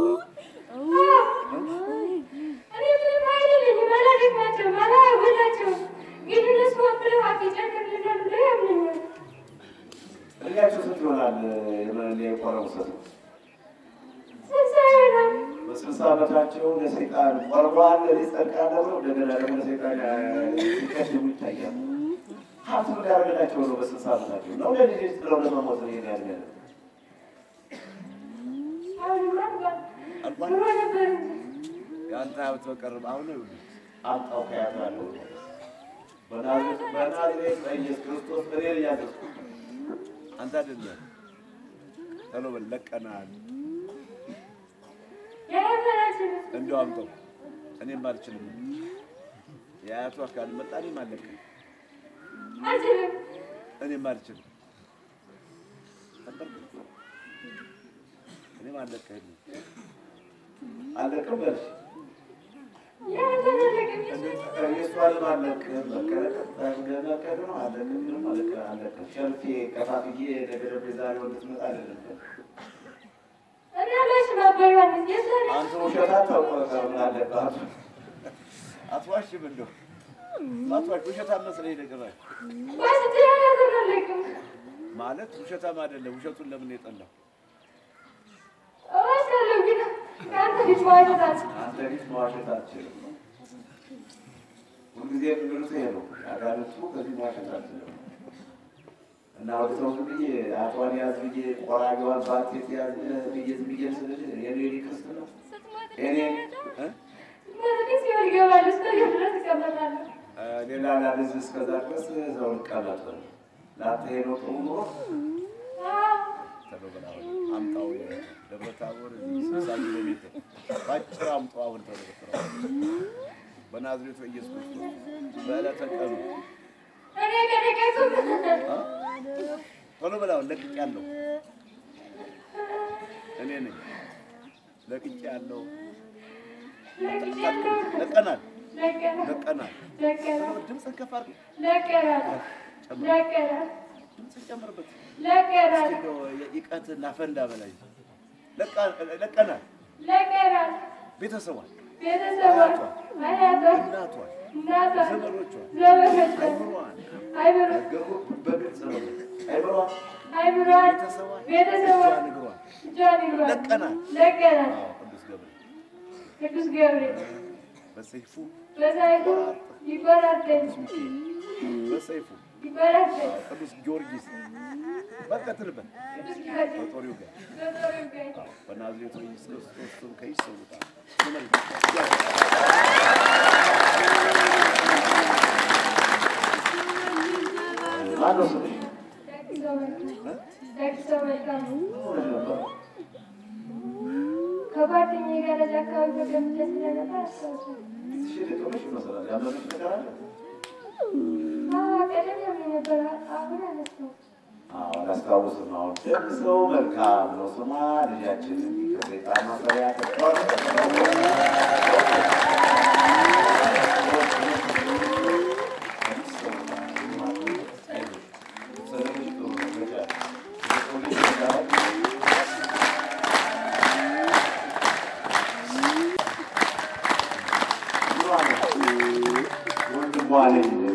እኔ ምንም አይደለኝም አላደግማቸውም አላወላቸውም ግን እነሱ ወክለው ሀቅ ይጨምርልናል ብለው ያምኑኛል እድሜያቸው ስንት ይሆናል? የመ- የቆረቡ ሰው ስልሳ ይሆናል በስልሳ ዓመታቸው ለሰይጣን ቆርበዋል ሊጸድቃል ብለው እንደገና ደግሞ ለሰይጣን ሲቀድሙ ይታያል። ሀብት ምን ያደርግላቸው ነው? በስልሳ ዓመታቸው ነው ለልጅ ጥለው ለመሞት ነው ይሄን ያድርጋል አሁንማ አልቋል አልቋል? ድሮ ነበር እንጂ የአንተ ሀብት በቀርብ አሁን ይኸውልህ አምጣው ከያቱ ያለው በናዝሬት በናዝሬት በኢየሱስ ክርስቶስ እኔ ነኝ ያዘዝኩህ አንተ አይደለም። ቶሎ በል ለቀናል። የአያት አላችልም እንዲሁ አምጣው እኔም አልችልም። የአያቱ አካል መጣ እኔም አለቅም አልችልም እኔም አልችልም። ነበርኩ እኔም አለቅህም አለቅም በልሽ የአያት አላለቅም የእሷንም አለቅህም መቀረቀር ነው አለቅም ምንም አለቅ አለቅም ሸርፌ ከፋፍዬ ነገ ዛሬ ወንድ ትመጣ አይደለም እኔ አላሽም አባ ዮሐንስ የእሷ አንተ ውሸት አታውቅም አለባት አትዋሽም እንደው አትዋሽ ውሸታም መስለኝ ነገር ዋስት የአያት አላለቅም ማለት ውሸታም አይደለም ውሸቱን ለምን የጠላው እዋሻለሁ ግን ከአንተ ፊት መዋሸት አልችልም አንተ ፊት መዋሸት አትችልም ሁልጊዜ የሚሉት ይሄ ነው አጋንንቱ ከዚህ መዋሸት አትችልም እና ወደ ሰው ዝም ብዬ አቷን ያዝ ብዬ ቆራቢዋን ባቴት ያዝ ብዬ ዝም ብዬ ስልሽ የኔ ሊክስት ነው እኔ እ? መዝጊ ሲሆን ይገባል። እስከ ድረስ እቀመጣለሁ። ሌላ ላልዝ እስከዛ ድረስ እዛው ልቀመጥ ለአንተ ሄዶ ጥሩ ኑሮ ተብሎ ብላ አሁን አምጣው የደብረ ታቦር ስልሳ ኪሎ ሜትር ባጭር አምጣው አሁን ተብሎ ብትለው በናዝሬቱ ኢየሱስ ክርስቶስ በዕለተ ቀኑ እኔ ከደቀቱ ቶሎ ብላውን ለቅቄ ያለው እኔ ነኝ ለቅቄ ያለው ለቀናል ለቀናል ድምፅን ከፍ አድርግ ድምፅን ጨምርበት እንደው ይቀትና ፈንዳ በላይ ለቀናል ቤተሰቧን እናቷን ዘመዶቿን አይምሯን ነገሩ በግልጽ ነው አይምሯን ቤተሰቧን እግሯን ለቀናል አዎ ቅዱስ ገብርኤል ቅዱስ ገብርኤል በሰይፉ በሳይቱ ይቆራርጠኝ ሚካኤል በሰይፉ ይቆራርጠኝ አዎ ቅዱስ ጊዮርጊስ በቀትልበት ቅዱስ ጊዮርጊስ በጦር ይውጋል በጦር ይውጋኝ በናዝሬቱ ኢየሱስ ክርስቶስ ስም ከይሰውታል ማነው ስምሽ? ደግ ሰው መልካም ደግ ሰው መልካም ሆነሽ ነበር? ከጓደኛዬ ጋር እዚያ አካባቢ ተቀምጬ ስለነበር አስታውሳለሁ። ትንሽ የደከመሽ ይመስላል። ያመመሽ ነገር አለ? አዎ፣ ቀደም ብሎኝ ነበር። አሁን አነሳሁት። አዎ፣ አላስታውስም። አሁን ደግ ሰው መልካም ነው ስሟ። ልጃችን ከሰይጣን ማሰሪያ ወንድሟ ነኝ